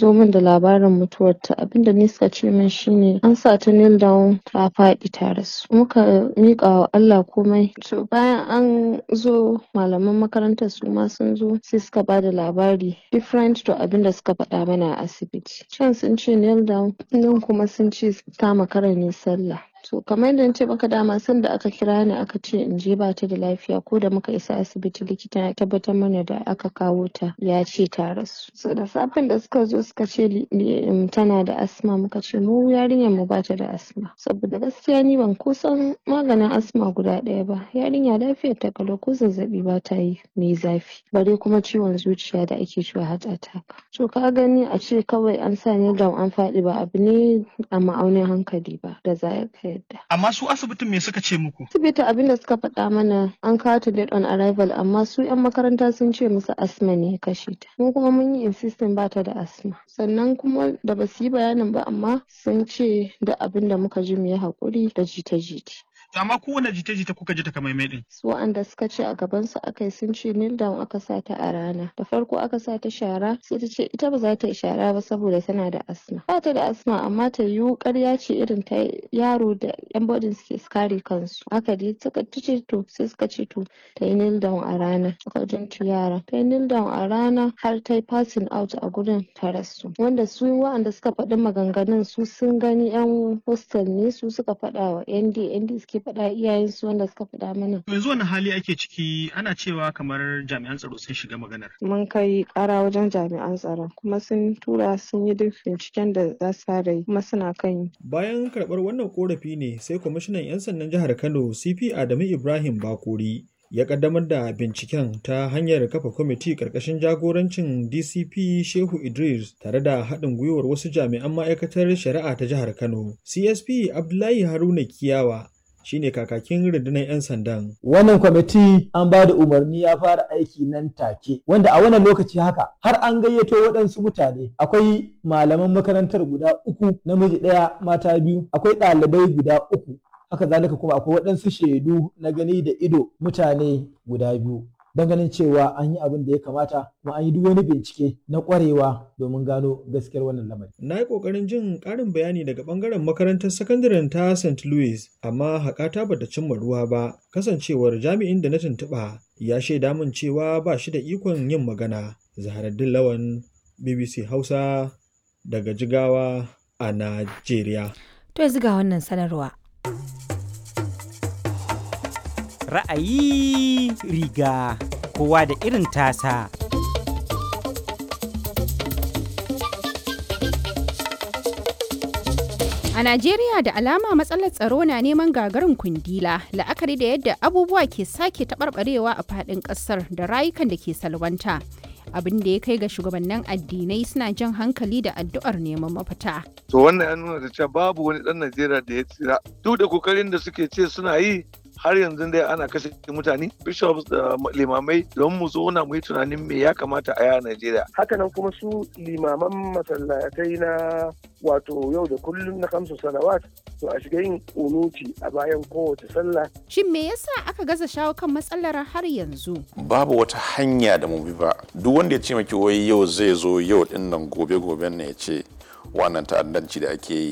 zo min da labarin mutuwarta abinda ni suka ce min shine an sa ta kneel down ta faɗi ta rasu muka miƙa wa Allah komai to bayan an zo malaman makarantar su ma sun zo sai suka bada labari different to abinda suka faɗa mana a asibiti can sun ce kneel down nan kuma sun ce ta makara ne sallah to kamar yadda nace maka dama sanda aka kira ni aka ce in je bata da lafiya ko da muka isa asibiti likita ya tabbatar mana da aka kawo ta ya ce ta rasu so da safen da suka zo suka ce tana da asma muka ce mu yarinyar mu bata da asma saboda gaskiya ni ban kusan maganin asma guda ɗaya ba yarinya lafiyar ta kalau ko zazzaɓi bata yi mai zafi bare kuma ciwon zuciya da ake cewa heart attack to ka gani a ce kawai an sa ni down an faɗi ba abu ne a ma'aunin hankali ba da za ka yadda Amma su asibitin me suka ce muku? asibiti abinda suka faɗa mana an kawo ta dead on arrival amma su 'yan makaranta sun ce musu asma ne ya kashe ta mu kuma mun yi insisting bata da asma sannan kuma da basu yi bayanin ba amma sun ce da abinda muka ji mu yi haƙuri da jita-jita Amma kowane jita-jita kuka ji takamaimai din. su waɗanda suka ce a gaban su aka yi sun ce kneel down aka sa ta a rana da farko aka sa ta shara sai ta ce ita ba za ta yi shara ba saboda tana da asma ba ta da asma amma ta yiwu ƙarya ce irin ta yaro da yan bodin suke kare kansu haka dai suka ta ce to sai suka ce to ta yi kneel down a rana suka jinci yara ta yi kneel down a rana har ta yi passing out a gurin ta rasu wanda su waɗanda suka faɗi maganganun su sun gani yan hostel ne su suka faɗa wa nd nd suke faɗa iyayensu wanda suka faɗa mana To yanzu wani hali ake ciki ana cewa kamar jami'an tsaro sun shiga maganar. mun kai ƙara wajen jami'an tsaron kuma sun tura sun yi duk binciken da za su fara yi kuma suna kan yi Bayan karɓar wannan ƙorafi ne sai kwamishinan 'yan sandan jihar Kano CP Adamu Ibrahim Bakori ya ƙaddamar da binciken ta hanyar kafa kwamiti ƙarƙashin jagorancin DCP Shehu Idris tare da haɗin gwiwar wasu jami'an ma'aikatar shari'a ta jihar Kano. CSP Abdullahi Haruna Kiyawa shine kakakin rundunar 'yan sandan. Wannan kwamiti an ba da umarni ya fara aiki nan take, wanda a wannan lokaci haka har an gayyato waɗansu mutane. Akwai malaman makarantar guda uku, namiji ɗaya, mata biyu, akwai ɗalibai guda uku. Haka zalika kuma akwai waɗansu shaidu na gani da ido mutane guda biyu. Don ganin cewa an yi abin da ya kamata kuma an yi duk wani bincike na ƙwarewa domin gano gaskiyar wannan lamari. Na yi ƙoƙarin jin ƙarin bayani daga ɓangaren makarantar sakandaren ta St. Louis, amma haƙata bata cimma ruwa ba, kasancewar jami'in da na tuntuɓa ya shaida min cewa ba shi da ikon yin magana. Zaharaddin Lawan, BBC Hausa, daga Jigawa a Najeriya. To yanzu ga wannan sanarwa. Ra'ayi riga kowa da irin tasa. A Najeriya da alama matsalar tsaro na neman gagarin kundila la'akari da yadda abubuwa ke sake taɓarɓarewa a faɗin ƙasar da rayukan da ke salwanta. Abin da ya kai ga shugabannin addinai suna jan hankali da addu'ar neman mafita. To wannan ya nuna da cewa babu wani ɗan Najeriya da ya tsira. Duk da kokarin da suke ce suna yi har yanzu dai ana kashe mutane bishops da limamai don mu zauna mu yi tunanin me ya kamata a yi a Najeriya. hakanan kuma su limaman masallatai na wato yau da kullum na kamsu salawat to a shiga yin kunuti a bayan kowace sallah Shin me yasa aka gaza shawo kan matsalar har yanzu? babu wata hanya da mu bi ba duk wanda ya ce maki wai yau zai zo yau din nan gobe goben ne ya ce wannan ta'addanci da ake yi